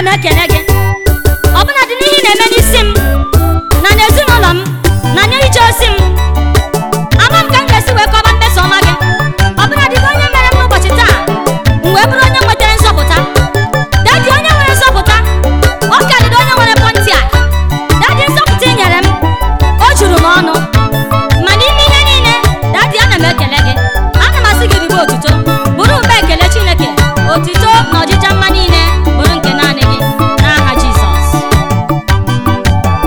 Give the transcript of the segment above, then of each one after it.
ekele gị ọbụna dị n'ihe ị na-eme n'isi m na n'ezinụlọ m na n'ije ozi m ama m ka m ga-esi wee kọba mmeso ọma gị ọbụna dị onye mere m n'ụbọchị taa m wee bụrụ onye nwetara nzọpụta dadi onye nwere nzọpụta ọ karịrị onye nwere pọntia dadi nzọpụta ị nyere m o juru m ọnụ ma n'ime ihe niile dadi ana m ekele gị ana m asị gị ribe otuto bụrụ mba ekele chineke otuto na ọjịja mma niile bụrụ nke naanị gị n'aha jizọs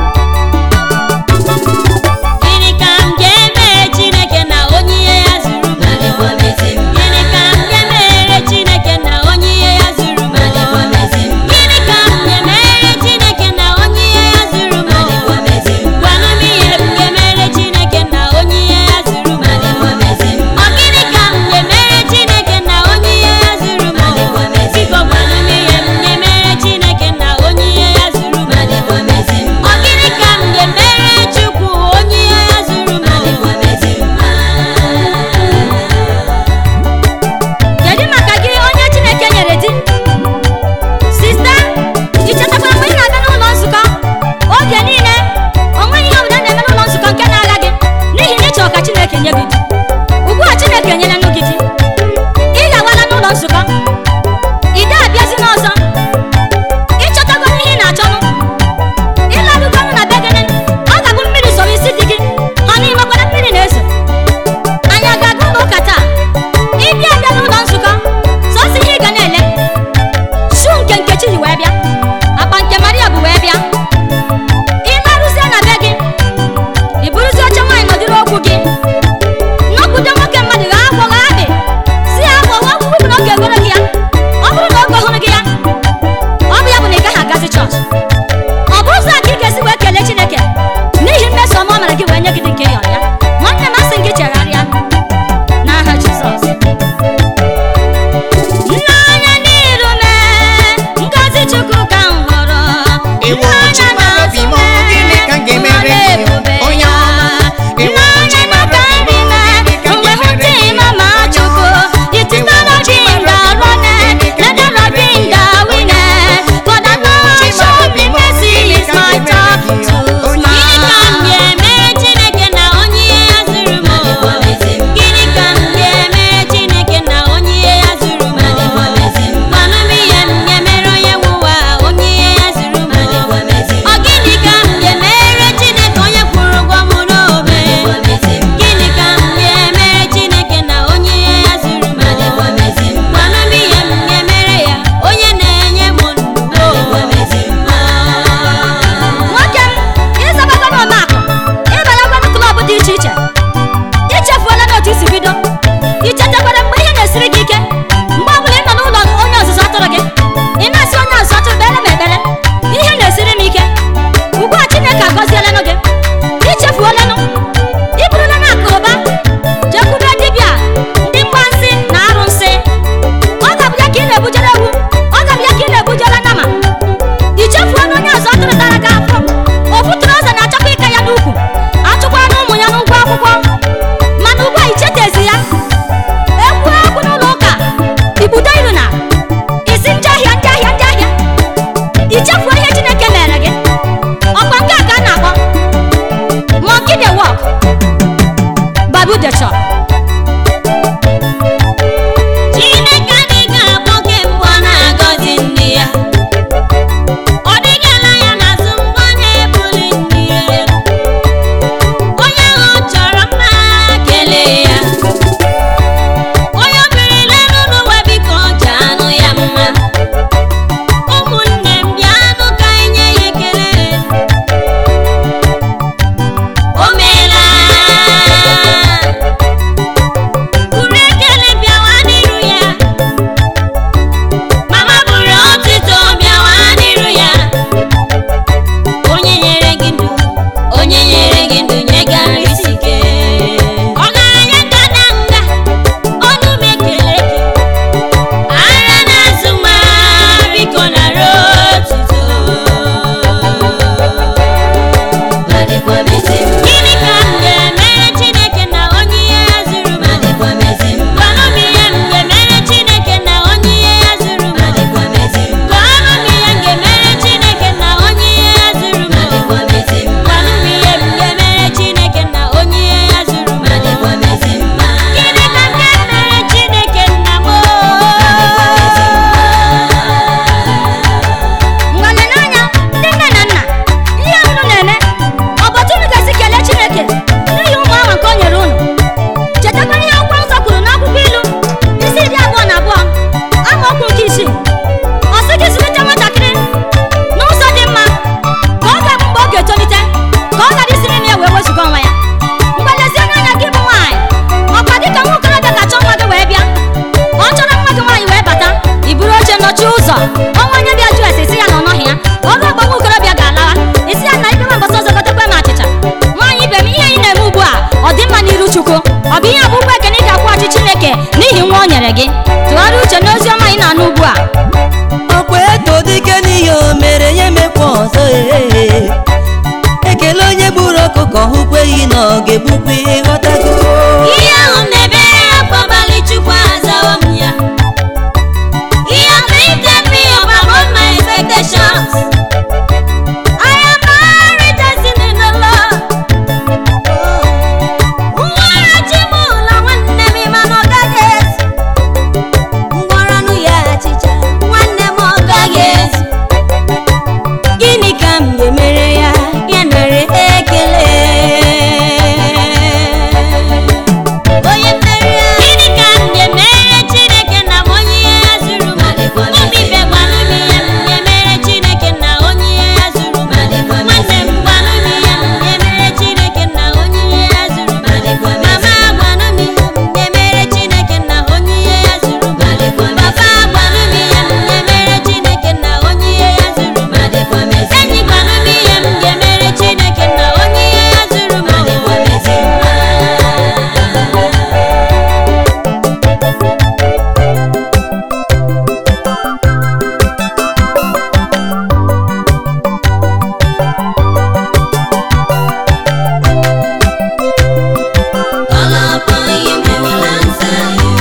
mere gị tụgharịa uche n'ozi ọma ị na-anụ ugbu a ọkwa eto dike n'ihe o mere ya emekwa ọzọ ee ekele onye gburu ọkụkọ hụkwa ehi na ọ ga-egbukwa ihe ghọtago ihe ahụ m na-ebere ya kwa abalị chukwu azawo m ya He has lifted me above my expectations. I am now rejoicing in the Lord. Nwara chi m ụlọ nwanne m ma na ọ gaghị ezu. Ngwaranụ ya achịcha nwanne m ọ gaghị ezu. gịnị ka m ga-emere ya ya nara ekele Onye mmeri ahụ. Gịnị ka m ga-emere Chineke na m onye ihe ya zuru m? Ụmụ ibe gwanụ m ihe m ga-emere Chineke na onye ihe ya zuru m. Nwanne m gwanụ m ihe m ga-emere Chineke na onye ihe ya zuru m. Mama gwanụ m ihe m ga-emere Chineke na onye ihe ya zuru m. Papa gwanụ m ihe m ga-emere Chineke na onye ihe ya zuru m. Enyi gwanụ m ihe m ga-emere Chineke na onye ihe ya zuru m. Call upon him, he will answer you.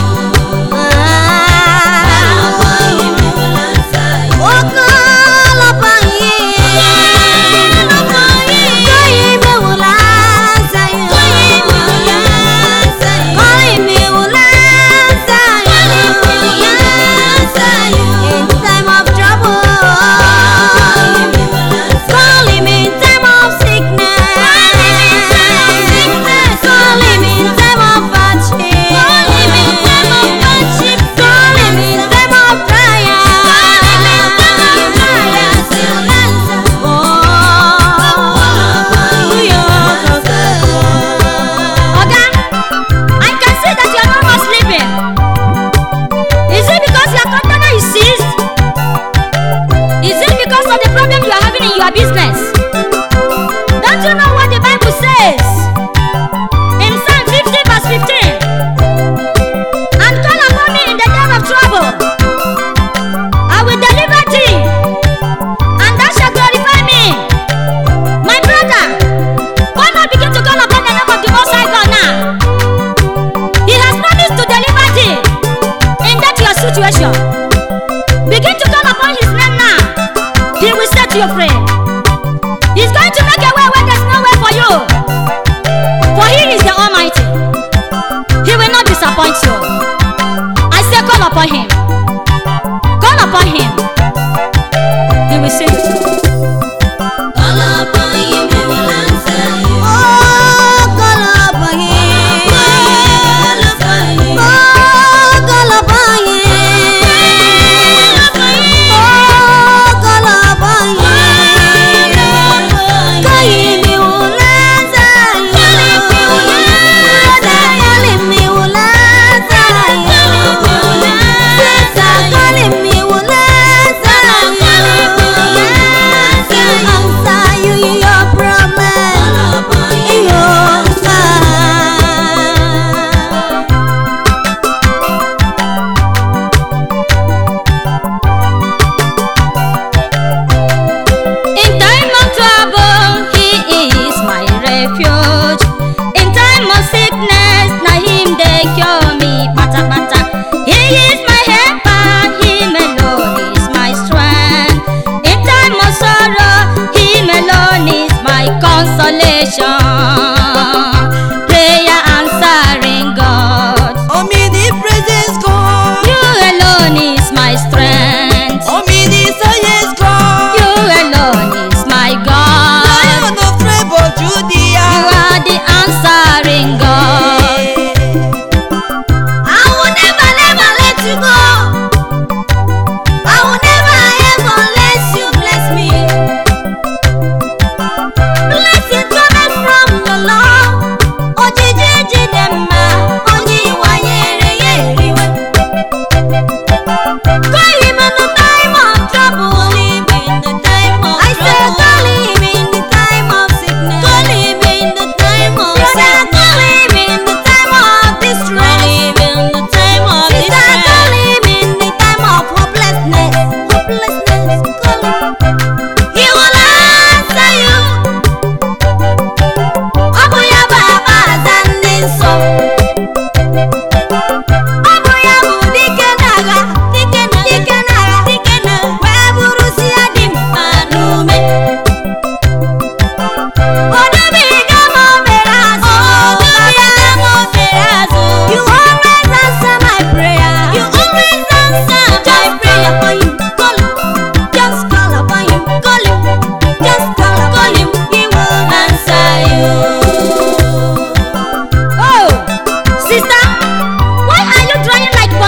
Call upon him, he will answer you. Oh, call upon him. Call upon him. Call him, he will answer you. Call him, he will answer you. Call him, he will answer you. Call him, he will answer you. In time of trouble. Call him, he will answer you. Call him in time of sickness. Call him in time of sickness. Call him in time of hardship. Call him in time of hardship. Call him in time of trial. Call him in time of trials. He'll answer. Oga, I can see that you are no more sleeping. Is it because your container is seized? Is it because of the problem you are having in your business? Don't you know what the Bible says? In Psalm 50 verse 15. And call upon me in the day of trouble. I will deliver thee. And thou shalt glorify me. My brother, why not begin to call upon the name of the Most High God now? He has promised to deliver thee in that your situation. Begin to call upon His name now. He will set you free. He's going to make a way where there's no way for you. For He is the Almighty. He will not disappoint you. I say, call upon Him. Call upon Him. He will save you. Call upon him, he will answer you. Oh, call upon him. Call upon him. Oh, call upon him. Oh, call upon him. Call him, he will answer you. Brother, call him, he will answer you. Sister, call him, he will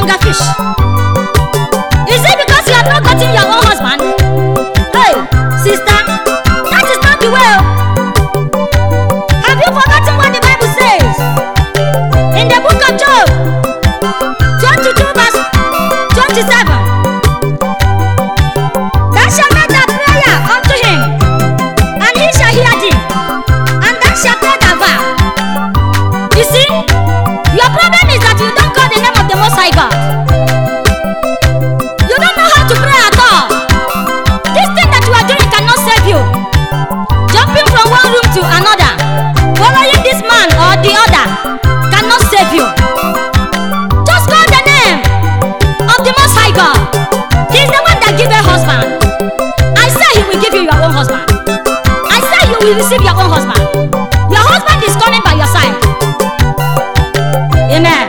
hunger fish? Is it because you have not gotten your own husband? Hey, sister, that is not the way. oh. Have you forgotten what the Bible says? In the book of Job, 22 verse 27. Thou shalt make thy prayer unto him, and he shall hear thee, and thou shalt pay thy vow. You see, your problem is that you don't call the name of the Most High God. You don't know how to pray at all. This thing that you are doing cannot save you. Jumping from one room to another, following this man or the other, cannot save you. Just call the name of the Most High God. He is the one that gives a husband. I say He will give you your own husband. I say you will receive your own husband. Your husband is coming by your side. Amen.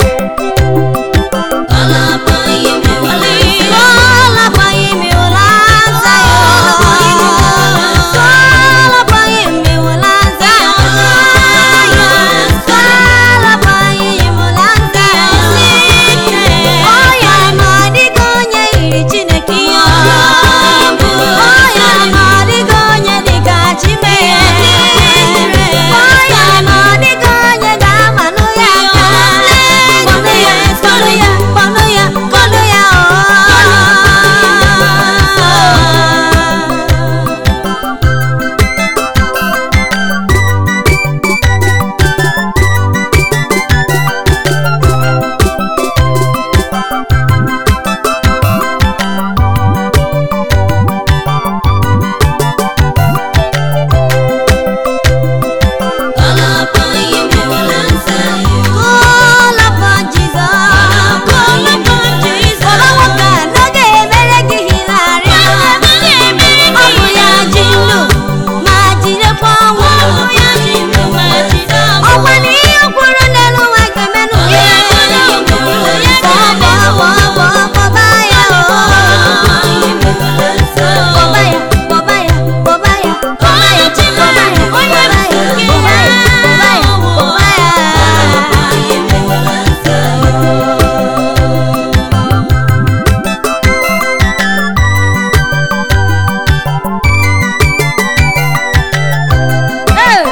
Ee,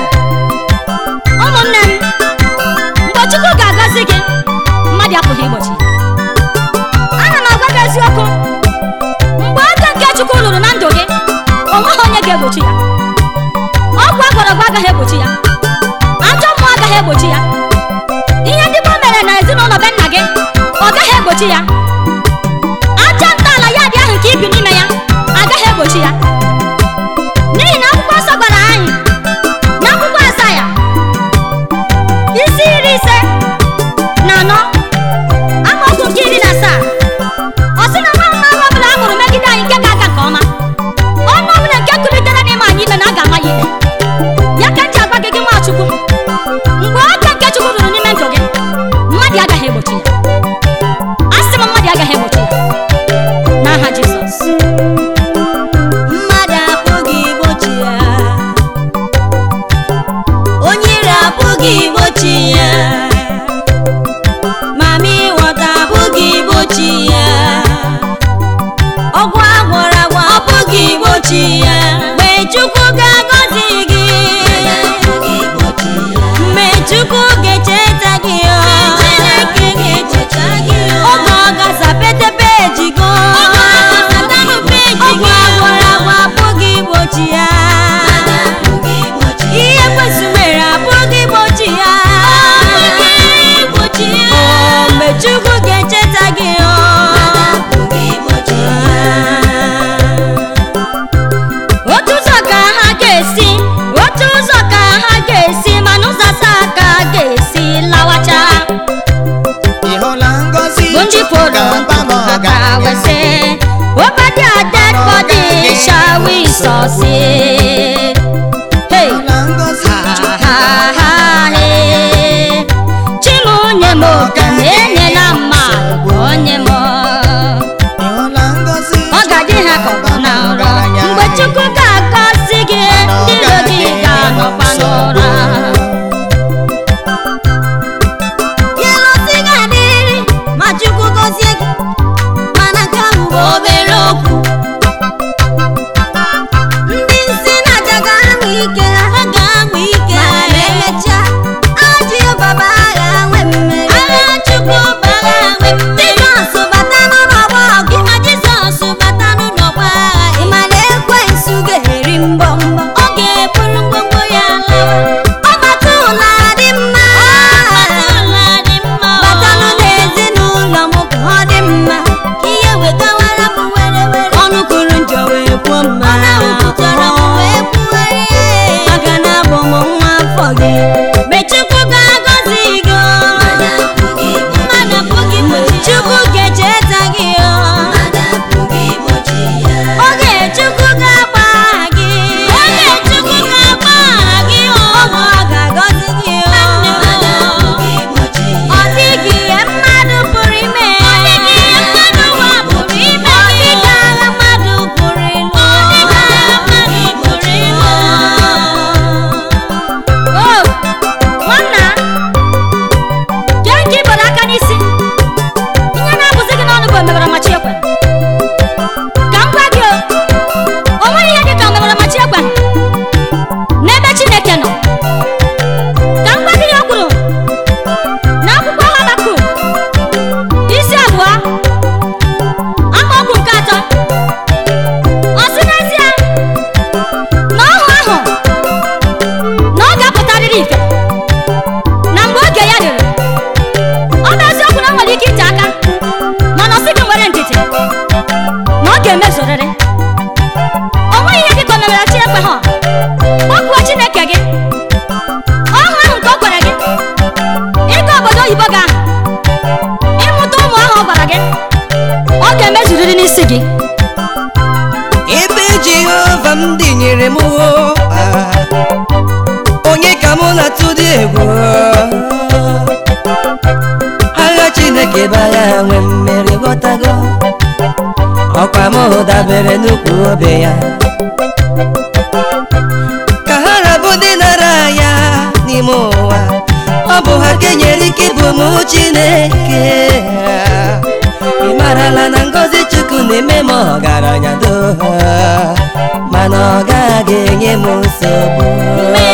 ụmụnne m mgbe Chukwu ga-agọzi gị mmadụ apụghị igbochi ana m agwa gị eziokwu mgbe aka nke Chukwu ruru na ndụ gị o nweghị onye ga-egbochi ya ọgwụ agwọrọgwụ agaghị egbochi ya ajọ mmụọ agaghị egbochi ya ihe ndị Igbo mere na ezinụlọ be nna gị ọ gaghị egbochi ya aja ntọala ya dị ahụ nke ibi n'ime ya agaghị egbochi ya n'ihi na akwụkwọ nsọ gwara anyị n'akwụkwọ Asaya isi iri ise na anọ amaokwu nke iri na asaa ọ sị na nwa mmadụ ọbụla a mụrụ megide anyị nke ga-aga nke ọma ọnụ ọbụla nke kulitere n'ime anyị ikpe na a ga-ama ya ikpe ya ka m ji agwa gị gị Nwachukwu mgbe aka nke Chukwu ruru n'ime ndụ gị mmadụ agaghị egbochi ya a sị m mmadụ agaghị egbochi ya n'aha Jizọs mmadụ apụghị igbochi ya onye ire apụghị igbochi ya mama ịghọta apụghị igbochi ya ọgwụ agwọrọ agwọ apụghị igbochi ya mgbe chukwu ga-agọzi gị mgbe chukwu ga-echeta gị oge ọ ga-aza petepe ejigo ọgwụ agwọrọ agwọ apụghị igbochi ya ihe kwesị mere apụghị igbochi ya O, mgbe chukwu ga-echeta gị o otu ụzọ ka ha ga-esi otu ụzọ ka ha ga-esi mana ụzọ asaa ka ha ga-esi lawacha ị hụla ngọzi bụ ndị fọrọ ga-aba m ha ka wee sị over their dead body shall we succeed hey hụla ngọzi ha ha ha hey chimunye m oke na enyela mmadụ onye m ị hụla ngọzi ọ ga-adị ha ka ọ bụ na nrọ mgbe chukwu ga-agọzi gị ndị iro gị ga-anọkwa n'ụra Yellow siga dịrị ma chukwu gọzie gị mana nke ahụ bụ obere okwu ndị nsị na-aja ga-anwụ ike ha ga-anwụ ike ha emechaa ajị baba agha nwe mmeri agha chukwu bara nwe mmeri jizọs bata n'ọgbọ ọgụ ịma jizọs bata n'ọgbọ agha ịma na ekwensu ga-eri mbọ mbọ ọ ga-eburu ngwongwo ya lawa ọ bata ụla dị mma batanụ n'ezinụlọ m ka ọ dị mma ka ihe wetawara m were were ọnụ kwuru njọ wee kwuo mma ọ na-ewepụtara m wee kwuwere maka na abụ m nwa afọ gị Mechukwu ga-agọzi gị o. Mmadụ apụghị igbochi ya. Chukwu ga-echeta gị o. Oge Chukwu ga-agba gị. Oge Chukwu ga-agba gị o. Ọ ga-agọzi gị o. Ọ dịghị ihe mmadụ pụrụ ime. Ọ dịghị ihe mmadụ ụwa pụrụ ime. Ọ dịghị agha mmadụ pụrụ ịlụ. Ọ dịghị agha mmadụ pụrụ ịlụ. o nwanna gee nke ịgbara aka n'isi ihe na-abụzi gị n'ọnụ bụ omebara machi ekwe ka m gwa gị o o nweghị ihe dị ka omebara machi ekwe n'ebe chineke nọ ka m gwa gị ihe o kwuru n'akwụkwọ habakuk isi abụọ amaokwu nke atọ ọ sị n'ezie na ọhụ ahụ na ọ ga-apụtarịrị ife na mgbe oge ya ruru ọ bụ eziokwu na o nwere ike ite aka mana ọ sị gị nwere ndidi na ọ ga-emezurịrị o nweghị ihe dị ka omemere chi ekwe ha kpọkuo chineke gị ọhụ ahụ nke o kwere gị ịga obodo oyibo gị ahụ ịmụta ụmụ ahụ ọ gwara gị ọ ga-emezurịrị n'isi gị ebe jehova m dịnyere m o, ah, onye ka mụ na-atụ dị egwu agha chineke bụ agha nwe mmeri ghọtago ọkwa m dabere n'ukwu obe ya ka ha rabụ ndị nara ya n'ime ụwa ọ bụ ha ka enyere ike ịbụ m chineke ị marala na ngọzi chukwu na-eme m ọgaranya do mana ọ gaghị enye m nsogbu